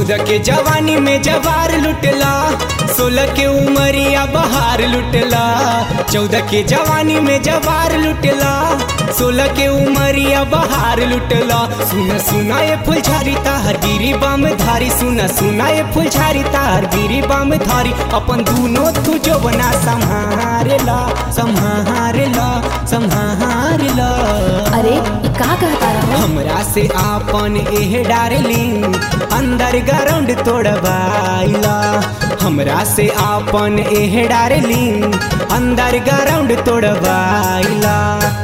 चौदह के जवानी में जवार लुटला सोलह के उमरिया बहार लुटला चौदह के जवानी में जवार लुटला सोलह के उमरिया बहार लुटला सुना सुना ये फुलझारी तार गिरी बाम धारी सुना सुना ये फुलझारी तार गिरी बाम धारी अपन दूनो तू जो बना संहारेला संहारेला संहारेला अरे ई का कहता रहा हमरा से आपन एह डार्लिंग अंदर ग्राउंड तोड़बाइला हमरा से आपन एह डार्लिंग अंदर ग्राउंड तोड़बाइला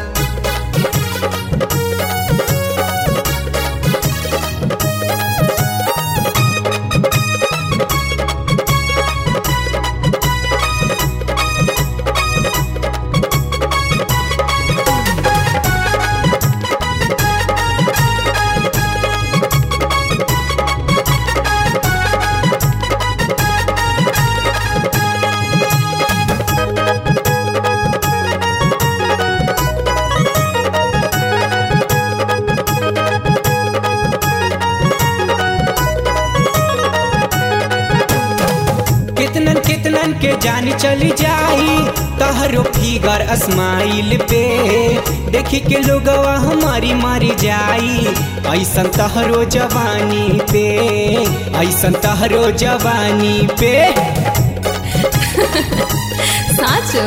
कितनन कितनन के जान चली जाई तहरो फिगर स्माइल पे देखी के लोगवा हमारी मारी जाई ऐसन तहरो जवानी पे ऐसन तहरो जवानी पे साचो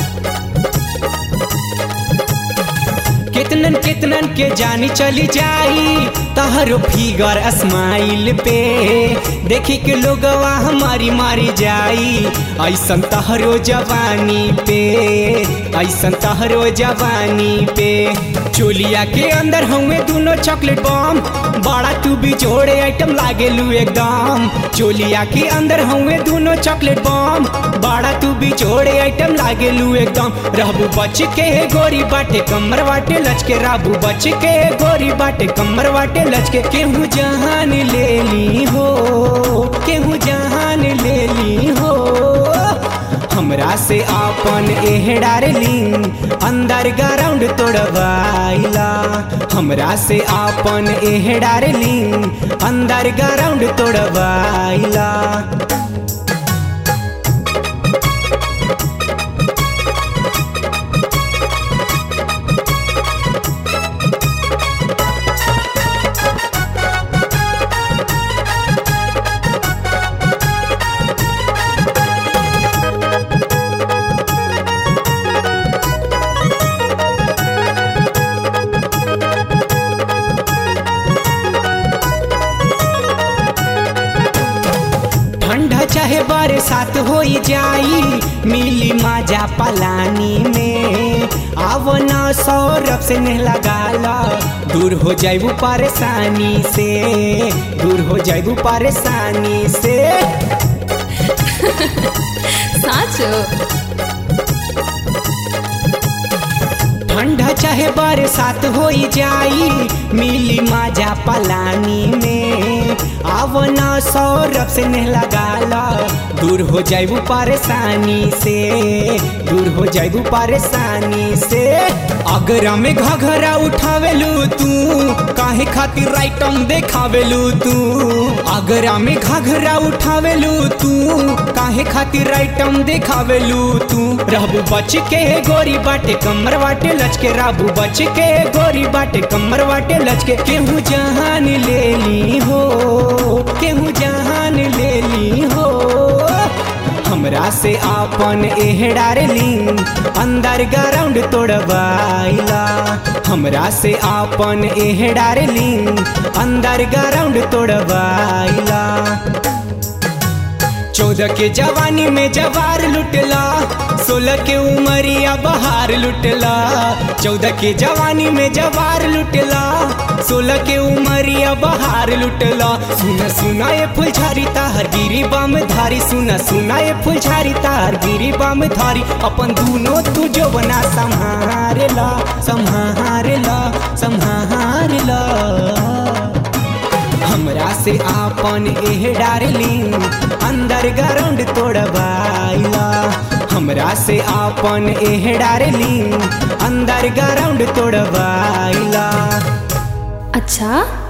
कितनन कितनन के जानी चली जाई तहरो फिगर स्माइल पे देखी के लोगवा हमारी मारी जाई ऐसन तहरो जवानी पे ऐसन तहरो जवानी पे चोलिया के अंदर हुए दोनों चॉकलेट बम बड़ा तू भी जोड़े आइटम लागेलू एकदम चोलिया के अंदर हुए दोनों चॉकलेट बम बड़ा तू भी जोड़े आइटम लागेलू एकदम रहबू बच के गोरी बाटे कमर बाटे लचके राबू बच के गोरी बाटे कमर बाटे लचके केहू जहान ले ली हो केहू जहान ले ली हो हमरा से आपन एह डार्लिंग अंदर ग्राउंड तोड़बाइला हमरा से आपन एह डार्लिंग अंदर ग्राउंड तोड़बाइला ठंडा चाहे बरसात हो जाई मिली माजा पलानी में आवना सौरभ से नहीं लगाला दूर हो जाइबू परेशानी से दूर हो जाइबू परेशानी से साचो ठंडा चाहे बरसात हो जाई मिली माजा पलानी में आवना सौरभ से नहीं लगाला दूर हो जाइबू परेशानी से दूर हो जाइबू परेशानी से अगरा में घघरा उठावेलू तू काहे खातिर राइटम देखावेलू तू अगरा में घघरा उठावेलू तू काहे खातिर राइटम देखावेलू तू रहबू बच के गोरी बाटे कमर बाटे लचके राबू बच के गोरी बाटे कमर बाटे लचके केहू जहान ले ली हो केहू जहान ले ली हो हमरा से आपन एह डार्लिंग अंदर ग्राउंड तोड़बाइला हमरा से आपन एह डार्लिंग अंदर ग्राउंड तोड़बाइला चौदह के जवानी में जवार लुटला सोलह के उमरिया बहार लुटला चौदह के जवानी में जवार लुटला सोलह के उमरिया बहार लुटला सुना सुना ये फुलझारी तार गिरी बाम धारी सुना सुना ये फुलझारी तार गिरी बाम धारी अपन दूनो तू जो बना संहारेला संहारेला संहारेला हमरा से आपन एह डार्लिंग अंदर ग्राउंड तोड़बाइला हमरा से आपन एह डार्लिंग अंदर ग्राउंड तोड़बाइला अच्छा